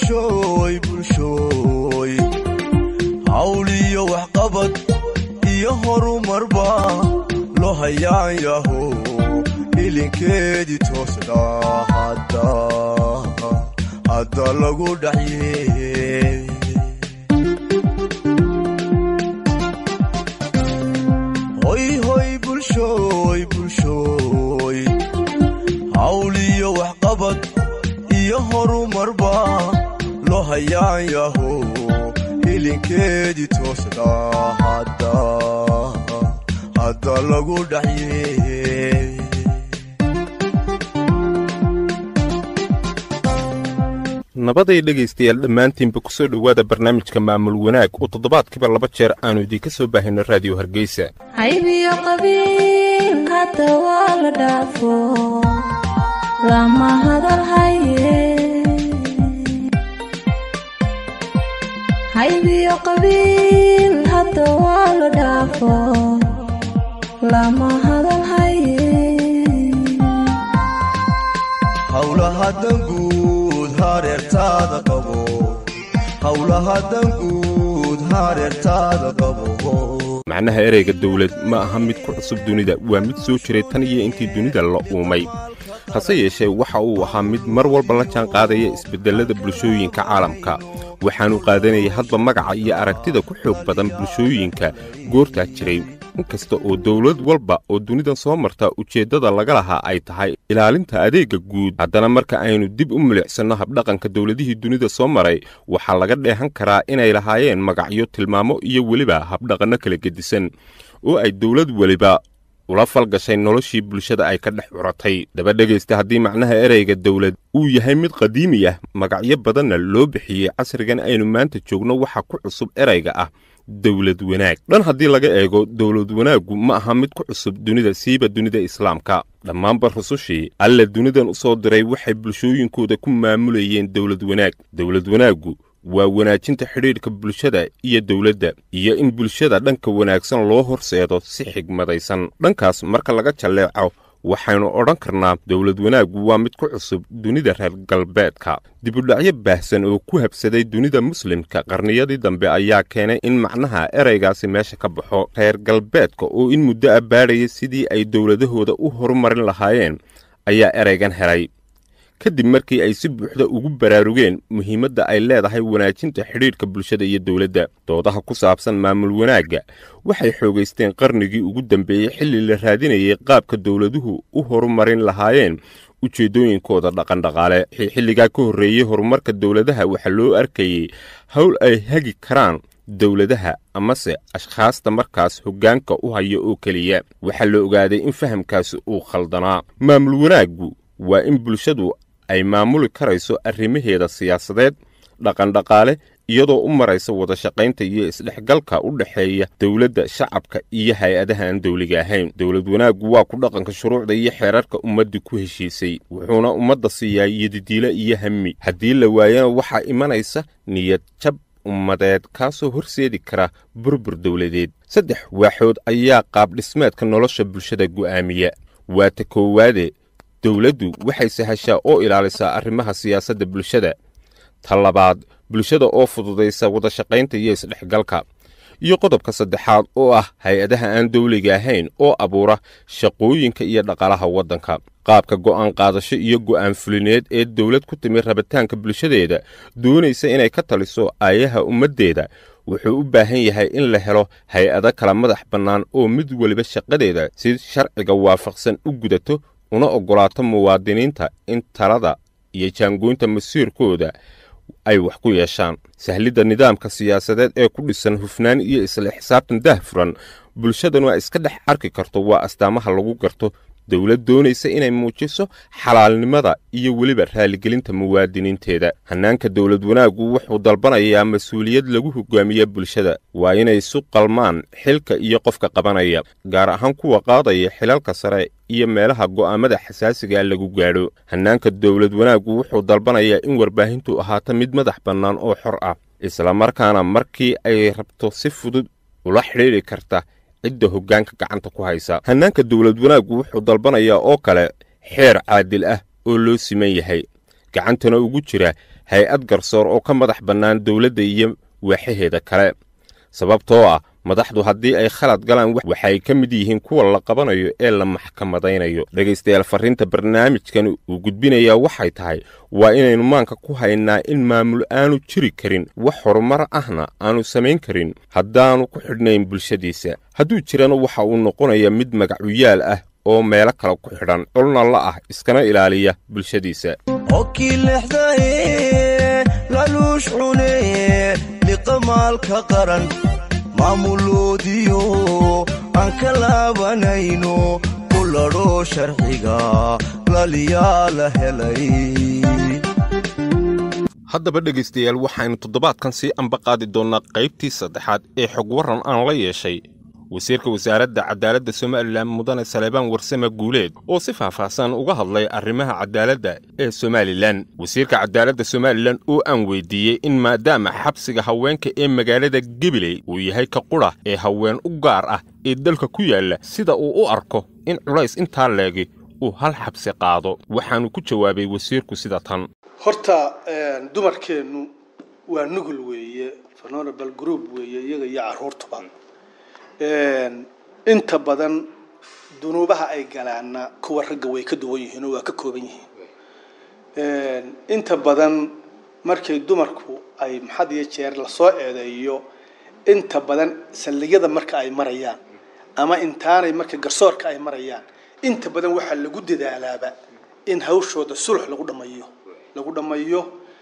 bulshooy bulshooy hawl iyo waxqabad iyo horumarba loo hayaan yaho ilinkeedii toosna hadda lagu dhacye hoy hoy bulshooy bulshooy hawl iyo waxqabad iyo horumarba loo hayaan yaho ilinkeedii toosna hadda lagu dhacye nabaday dhegaystayaal dhammaantiinba ku soo dhowaada barnaamijka maamul wanaag oo toddobaadkiiba laba jeer aannu idiinka soo baahino raadiyo hargeysa haybiyo qabiil hadda waa la dhaafo lama hadal haye haybiyo qabiil hadda waa la dhaafo lama hadal haye howlaha danguud hareertaada qabo howlaha danguud hareertaada qabo macnaha ereyga dawlad ma aha mid ku cusub dunida waa mid soo jiray tan iyo intii dunida la uumay hase yeeshee waxa uu ahaa mid mar walba la jaan qaadaya isbeddellada bulshooyinka caalamka waxaannu qaadanayay hadba magaca iyo aragtida ku xoog badan bulshooyinka goortaa jiray inkasta oo dawlad walba oo dunidan soo marta ujeeddada laga lahaa ay tahay ilaalinta adeegga guud haddana marka aynu dib u milicsanno habdhaqanka dawladihii dunida soo maray waxaa laga dheehan karaa inay lahaayeen magacyo tilmaamo iyo weliba habdhaqanno kala gedisan oo ay dawlad weliba ula falgashay noloshii bulshada ay ka dhex curatay daba dhegaysta haddii macnaha ereyga dawlad uu yahay mid qadiimi ah magacyo badanna loo bixiyey casrigan aynu maanta joogno waxa ku cusub erayga ah dawlad wanaag dhan haddii laga eego dawlad wanaaggu ma aha mid ku cusub dunida siiba dunida islaamka dhammaanba rusushii alla dunidan u soo diray waxay bulshooyinkooda ku maamulayeen dawlad wanaag dawlad wanaaggu waa wanaajinta xidhiidhka bulshada iyo dawladda iyo in bulshada dhanka wanaagsan loo horseedo si xigmadaysan dhankaas marka laga jalleeco waxaynu odhan karnaa dawlad wanaaggu waa mid ku cusub dunida reer galbeedka dibudhacyo baahsan oo ku habsaday dunida muslimka qarniyadii dambe ayaa keenay in macnaha eraygaasi meesha ka baxo reer galbeedka oo in muddo a baadhaya sidii ay dawladahooda u horumarin lahaayeen ayaa eraygan helay kadib markii ay si buuxda ugu baraarugeen muhiimadda ay leedahay wanaajinta xidhiidhka bulshada iyo dawladda doodaha ku saabsan maamul wanaagga waxay xoogaysteen qarnigii ugu dambeeyey xilli la raadinayay qaabka dawladuhu u horumarin lahaayeen ujeeddooyinkooda dhaqandhaqaale xilligaa ka horreeyey horumarka dawladaha waxaa loo arkayey howl ay hagi karaan dawladaha amase ashkhaasta markaas hoggaanka u haya oo keliya waxaa la ogaaday in fahamkaasi uu khaldanaa maamul wanaaggu waa in bulshadu ay maamuli karayso arrimaheeda siyaasadeed dhaqandhaqaale iyadoo u maraysa wadashaqaynta iyo isdhexgalka u dhexeeya dawladda shacabka iyo hay-adaha aan dawliga ahayn dawlad wanaaggu waa ku dhaqanka shuruucda iyo xeerarka ummadda ku heshiisay wuxuuna ummadda siiyaa yadidiilo iyo hami haddii la waayana waxaa imanaysa niyad jab ummadeed kaasoo horseedi kara burbur dawladeed saddex waaxood ayaa qaabdhismeedka nolosha bulshada go'aamiya waa ta koowaade dawladdu waxay sahashaa oo ilaalisaa arrimaha siyaasadda bulshada ta labaad bulshada oo fududaysa wadashaqaynta iyo isdhexgalka iyo qodobka saddexaad oo ah hay-adaha aan dawliga ahayn oo abuura shaqooyinka iyo dhaqaalaha waddanka qaabka go'aan qaadasho iyo go'aan fulineed ee dawlad ku timi rabitaanka bulshadeeda doonaysa inay ka taliso aayaha ummaddeeda wuxuu u baahan yahay in la helo hay-ado kala madax bannaan oo mid weliba shaqadeeda si sharciga waafaqsan u gudato una oggolaato muwaadiniinta in talada iyo jaangoynta masiirkooda ay wax ku yeeshaan sahlidda nidaamka siyaasadeed ee ku dhisan hufnaan iyo isla xisaabtan daahfuran bulshadanu ay iska dhex arki karto waa astaamaha lagu garto dawlad doonaysa inay muujiso xalaalnimada iyo weliba raaligelinta muwaadiniinteeda hannaanka dawlad wanaaggu wuxuu dalbanayaa mas-uuliyad lagu hogaamiya bulshada waa inay isu qalmaan xilka iyo qofka qabanaya gaar ahaan kuwa qaadaya xilalka sare iyo meelaha go'aamada xasaasigaa lagu gaadho hannaanka dawlad wanaaggu wuxuu dalbanayaa in warbaahintu ahaato mid madax bannaan oo xor ah islamarkaana markii ay rabto si fudud ula xidhiidri karta cidda hoggaanka gacanta ku haysa hannaanka dawlad wanaaggu wuxuu dalbanayaa oo kale xeer caadil ah oo loo siman yahay gacantana ugu jira hay-ad garsoor oo ka madax bannaan dowladda iyo waaxaheeda kale sababtoo ah madaxdu haddii ay khalad galaan waxay ka mid yihiin kuwa la qabanayo ee la maxkamadaynayo dhegaystayaal farriinta barnaamijkan uu gudbinayaa waxay tahay waa inaynu maanka ku haynaa in maamul aanu jiri karin wax horumar ahna aanu samayn karin haddaanu ku xidhnayn bulshadiisa hadduu jirana waxa uu noqonayaa mid magacuyaal ah oo meelo kale ku xidhan colna la ah iskana ilaaliya bulshadiisa okii lexdaye laluush cune liqamaalka qaran maamuloodiyo aan ka laabanayno ku ladho sharciga laliyaa la helay haddaba dhegaystayaal waxaynu toddobaadkan sii ambaqaadi doonnaa qaybtii saddexaad ee xog warran aan la yeeshay wasiirka wasaaradda cadaaladda somalilan mudane saleebaan warsame guuleed oo si faahfaahsan uga hadlay arrimaha cadaaladda ee somalilan wasiirka cadaaladda somalilan oo aan weydiiyey in maadaama xabsiga haweenka ee magaalada gebiley uu yahay ka qudha ee haween u gaar ah ee dalka ku yaalla sida uu u arko in culays intaa leegi uu hal xabsi qaado waxaanu ku jawaabay wasiirku sida tan horta dumarkeennu waa nugul weeye vulnerable group weeye iyaga iyo carruurtuba inta badan dunuubaha ay galaanna kuwa ragga way ka duwan yihiin oo waa ka kooban yihiin inta badan markay dumarku ay maxad iyo jeer lasoo eedeeyo inta badan saldhigyada marka ay marayaan ama intaanay marka garsoorka ay marayaan inta badan waxaa lagu dadaalaaba in hawshooda sulx lagu dhamayo lagu dhamayo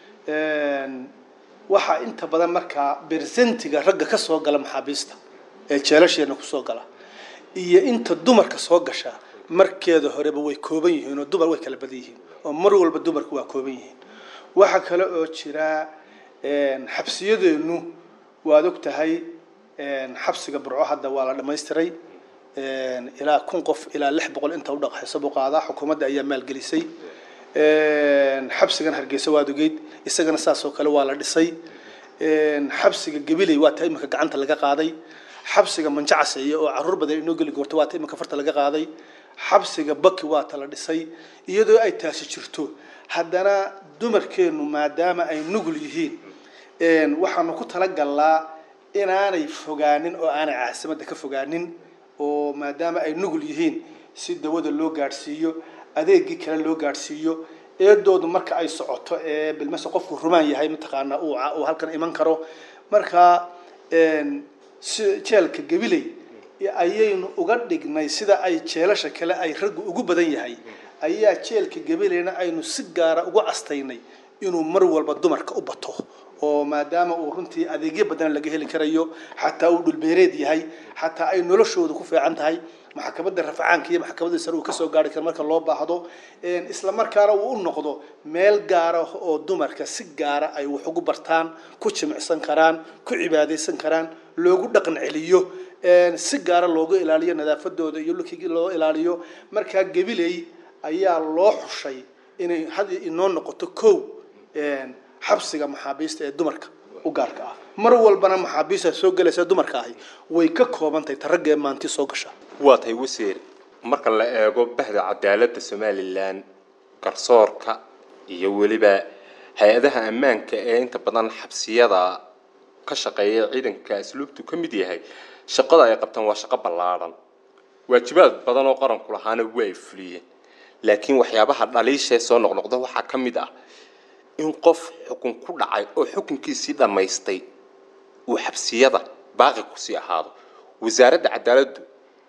waxaa inta badan markaa bersentiga ragga ka soo gala maxaabiista ee jeelasheena kusoo gala iyo inta dumarka soo gasha markeeda horeba way kooban yihiin oo dumar way kala badan yihiin oo mar walba dumarku waa kooban yihiin waxaa kale oo jira xabsiyadeenu waad og tahay xabsiga burco hadda waa la dhamaystiray ilaa kun qof ilaa lix boqol inta udhaqaysa buu qaadaa xukuumadda ayaa maalgelisay xabsigan hargeysa waad ogeyd isagana saas oo kale waa la dhisay xabsiga gabiley waa ta iminka gacanta laga qaaday xabsiga manjacaseeye oo caruur badan inoo geli goorto waa ta iminka farta laga qaaday xabsiga baki waa ta la dhisay iyadoo ay taasi jirto haddana dumarkeennu maadaama ay nugul yihiin waxaanu ku talagalnaa inaanay fogaanin oo aanay caasimadda ka fogaanin oo maadaama ay nugul yihiin si dawada loo gaadhsiiyo adeegii kale loo gaadhsiiyo eedoodu marka ay socoto ee bilmase qofku rumaan yahay mataqaanaa uu halkan iman karo marka si jeelka gabiley ayaynu uga dhignay sida ay jeelasha kale ay raggu ugu badan yahay ayaa jeelka gabileyna aynu si gaara ugu castaynay inuu mar walba dumarka u bato oo maadaama uu runtii adeegyo badan laga heli karayo xataa uu dhulbeereed yahay xataa ay noloshooda ku fiican tahay maxkamadda rafacaanka iyo maxkamadda sare uu kasoo gaari karo marka loo baahdo isla markaana uu u noqdo meel gaara oo dumarka si gaara ay wax ugu bartaan ku jimicsan karaan ku cibaadaysan karaan loogu dhaqan celiyo si gaara loogu ilaaliyo nadaafadooda iyo lukigii loo ilaaliyo markaa gabiley ayaa loo xushay inay had inoo noqoto kow xabsiga maxaabiista ee dumarka u gaarka ah mar walbana maxaabiista soo gelaysa dumarka ahi way ka kooban tahay ta ragga ee maanti soo gasha waa tahay wasiir marka la eego bahda cadaaladda somalilan garsoorka iyo weliba hay-adaha ammaanka ee inta badan xabsiyada ka shaqeeya ciidanka asluubtu ka mid yahay shaqada ay qabtaan waa shaqo ballaadhan waajibaad badan oo qaranku lahaana waa ay fuliyeen laakiin waxyaabaha dhaliishee soo noqnoqda waxaa ka mid ah in qof xukun ku dhacay oo xukunkiisii dhammaystay uu xabsiyada baaqi kusii ahaado wasaaradda cadaaladdu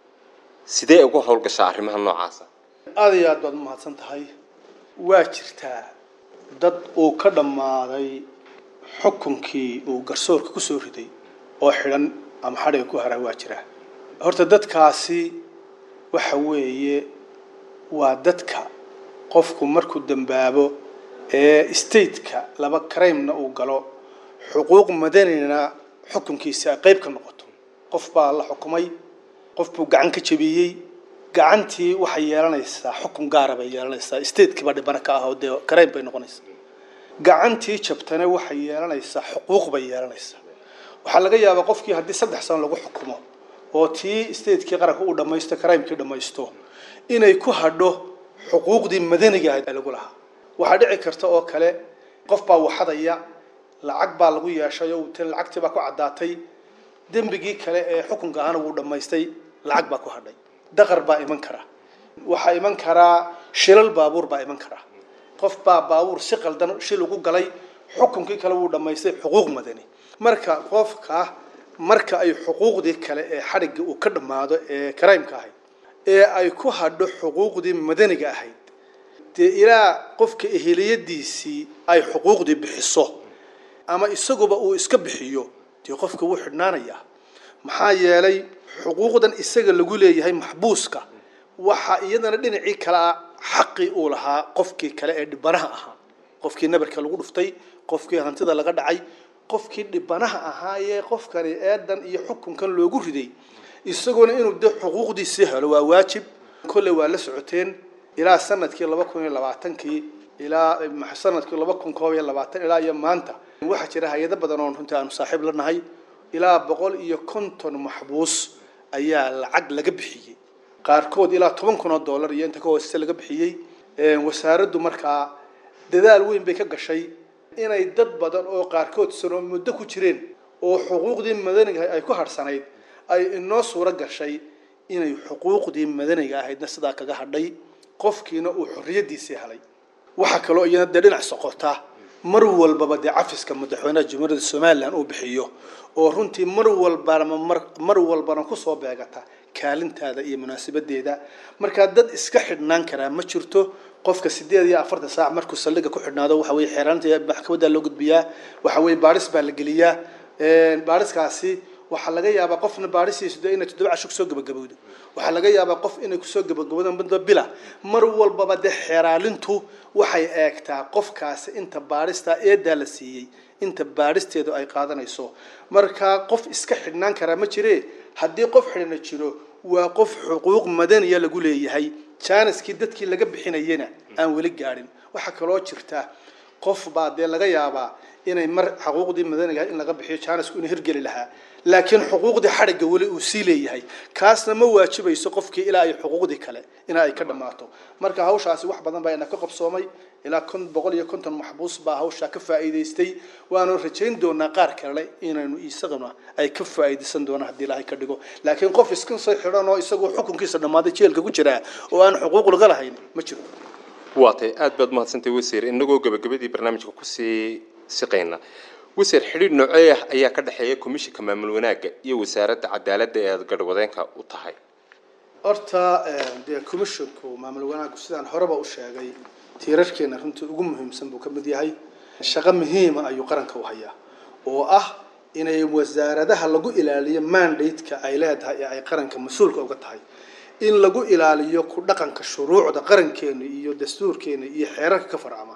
sidee uga howlgashaa arrimaha noocaasa aada iyo aad baad umahadsan tahay waa jirtaa dad uu ka dhammaaday xukunkii uu garsoorka kusoo riday oo xidhan ama xadhiga ku haraa waa jiraa horta dadkaasi waxa weeye waa dadka qofku markuu dambaabo ee stateka laba crimena uu galo xuquuq madanina xukunkiisa ay qayb ka noqoto qof baa la xukumay qof buu gacan ka jabiyey gacantii waxay yeelanaysaa xukun gaara bay yeelanaysaa statekii baa dhibana ka ah oo dee crime bay noqonaysaa gacantii jabtana waxay yeelanaysaa xuquuq bay yeelanaysaa waxaa laga yaabaa qofkii haddii saddex sano lagu xukumo oo tii statekii qaranka uu dhamaysto crimekii dhamaysto inay ku hadho xuquuqdii madaniga ahayd ee lagu lahaa waxaa dhici karta oo kale qof baa waxadaya lacag baa lagu yeeshay oo tan lacagtii baa ku caddaatay dembigii kale ee xukunka ahana wuu dhammaystay lacag baa ku hadhay daqar baa iman kara waxaa iman karaa shilal baabuur baa iman kara qof baa baabuur si qaldan shil ugu galay xukunkii kale wuu dhammaystay xuquuq madani marka qofka marka ay xuquuqdii kale ee xadhigga uu ka dhammaado ee karaymka ahayd ee ay ku hadho xuquuqdii madaniga ahayd dee ilaa qofka eheliyadiisii ay xuquuqdii bixiso ama isaguba uu iska bixiyo dee qofka wuu xidhnaanayaa maxaa yeelay xuquuqdan isaga lagu leeyahay maxbuuska waxaa iyadana dhinacii kale ah xaqii uu lahaa qofkii kale ee dhibanaha ahaa qofkii nabarka lagu dhuftay qofkii hantida laga dhacay qofkii dhibanaha ahaayee qofkani eedan iyo xukunkan loogu riday isaguna inuu de xuquuqdiisii helo waa waajib kolley waa la socoteen ilaa sanadkii laba kun iyo labaatankii ilaa sanadkii laba kun koob iyo labaatan ilaa iyo maanta waxaa jira hay-ado badan oon runtii aanu saaxiib la nahay ilaa boqol iyo konton maxbuus ayaa lacag laga bixiyey qaarkood ilaa toban kun oo dollar iyo inta ka hooseysa laga bixiyey wasaaraddu markaa dadaal weyn bay ka gashay inay dad badan oo qaarkood sano muddo ku jireen oo xuquuqdii madaniga ay ku harhsanayd ay inoo suuro gashay inay xuquuqdii madaniga ahaydna sidaa kaga hadhay qofkiina uu xorriyadiisii helay waxaa kaloo iyana dee dhinac soqota mar walbaba dee cafiska madaxweynaha jamhuuriyadda somalilan uu bixiyo oo runtii mar walbana mar walbana kusoo beegata kaalintaada iyo munaasabadeeda markaa dad iska xidhnaan karaa ma jirto qofka sideed iyo afartan saac markuu saldhiga ku xidhnaado waxa weye xeeraanta maxkamadda loo gudbiyaa waxa weye baaris baa la geliyaa baariskaasi waxaa laga yaabaa qofna baarisiisu dee inay toddoba casho kusoo gabagabowdo waxaa laga yaabaa qof inay kusoo gabagabowdo muddo bila mar walbaba dee xeeraalintu waxay eegtaa qofkaasi inta baarista eedaa la siiyey inta baaristeedu ay qaadanayso markaa qof iska xidhnaan karaa ma jire haddii qof xidhna jiro waa qof xuquuq madaniya lagu leeyahay jaaniskii dadkii laga bixinayena aan weli gaadhin waxaa kaloo jirta qof baa dee laga yaabaa inay mar xuquuqdii madaniga in laga bixiyo jaanisku inuu hirgeli lahaa laakiin xuquuqdii xadhigga weli uu sii leeyahay kaasna ma waajibayso qofkii ilaa ay xuquuqdii kale ilaa ay ka dhammaato marka hawshaasi wax badan baa ina ka qabsoomay ilaa kun boqol iyo konton maxbuus baa hawshaa ka faa'iidaystay waanu rajayn doonaa qaar kale inaynu isaguna ay ka faa'iidaysan doonaan haddii ilaahay ka dhigo laakiin qof iska soo xidhan oo isagoo xukunkiisa dhammaaday jeelka ku jiraa oo aan xuquuq laga lahayn ma jiro waa tay aad baad mahadsantay wasiir inagoo gabagabadii barnaamijka kusii siqayna wasiir xidhiidh noocee ah ayaa ka dhexeeya komishinka maamul wanaagga iyo wasaaradda cadaaladda ee aada garhwadeenka u tahay horta dee commissionku maamul wanaaggu sidaan horeba u sheegay tiirarkeena runtii ugu muhiimsan buu ka mid yahay shaqo muhiima ayuu qaranka u hayaa oo ah inay wasaaradaha lagu ilaaliyo mandate-ka ay leedahay ee ay qaranka mas-uulka uga tahay in lagu ilaaliyo ku dhaqanka shuruucda qarankeena iyo dastuurkeena iyo xeerarka ka farcama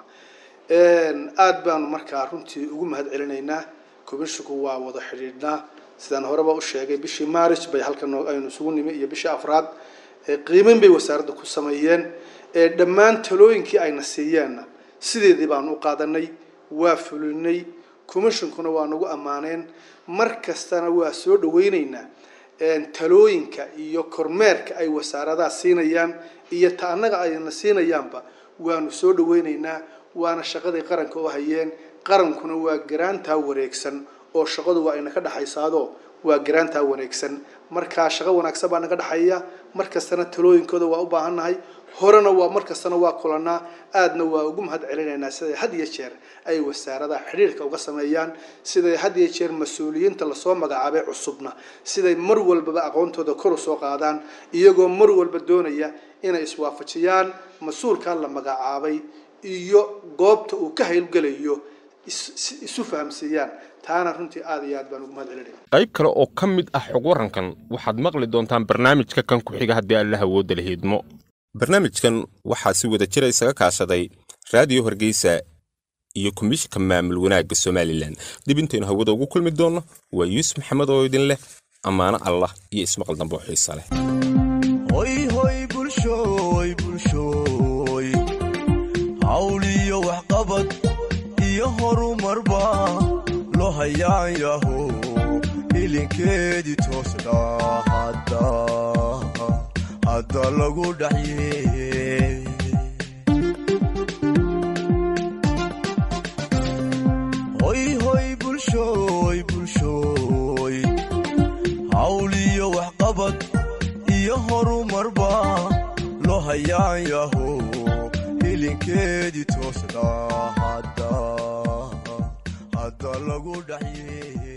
aada baanu markaa runtii ugu mahad celinaynaa commissionku waa wada xidhiidhnaa sidaan horeba u sheegay bishii maaric bay halkan aynu isugu nimi iyo bishii afraad qiimeyn bay wasaaradda ku sameeyeen dhammaan talooyinkii ayna siiyeenna sideedii baanu u qaadanay waa fulinay commissionkuna waa nagu ammaaneen mar kastana waa soo dhaweyneynaa talooyinka iyo kormeerka ay wasaaradaha siinayaan iyo ta annaga ayna siinayaanba waanu soo dhaweyneynaa waana shaqaday qaranka u hayeen qarankuna waa garaantaa wareegsan oo shaqadu waa ina ka dhexaysaado waa garaantaa wareegsan markaa shaqo wanaagsan baa naga dhexeeya mar kastana talooyinkooda waa u baahannahay horena waa mar kastana waa kulanaa aadna waa ugu mahad celinaynaa siday had iyo jeer ay wasaaradaha xidhiirka uga sameeyaan siday had iyo jeer mas-uuliyiinta lasoo magacaabay cusubna siday mar walbaba aqoontooda kor u soo qaadaan iyagoo mar walba doonaya inay iswaafajiyaan mas-uulkaa la magacaabay iyo goobta uu ka haylgelayo isu fahamsiiyaan taana runtii aada iyo aad baan ugu mahad celinaya qayb kale oo ka mid ah xog warankan waxaad maqli doontaan barnaamijka kan ku xiga haddii alla hawooda la hiidmo barnaamijkan waxaa si wada jira isaga kaashaday raadiyo hargeysa iyo komishinka maamul wanaagga somalilan dib intaynu hawada ugu kulmi doonno waa yuusuf maxamed oo idin leh ammaano allah iyo ismaqal dambe oo xiisa leh hoy hoy bulshooy bulshooy hawl iyo waxqabad iyo horumarba loo hayaan yaho ilinkeedii toosna hadda hadda lagu dhaxye waxqabad iyo horumarba loo hayaan yaho hilinkeedii toosda hadda hadda lagu dhaxye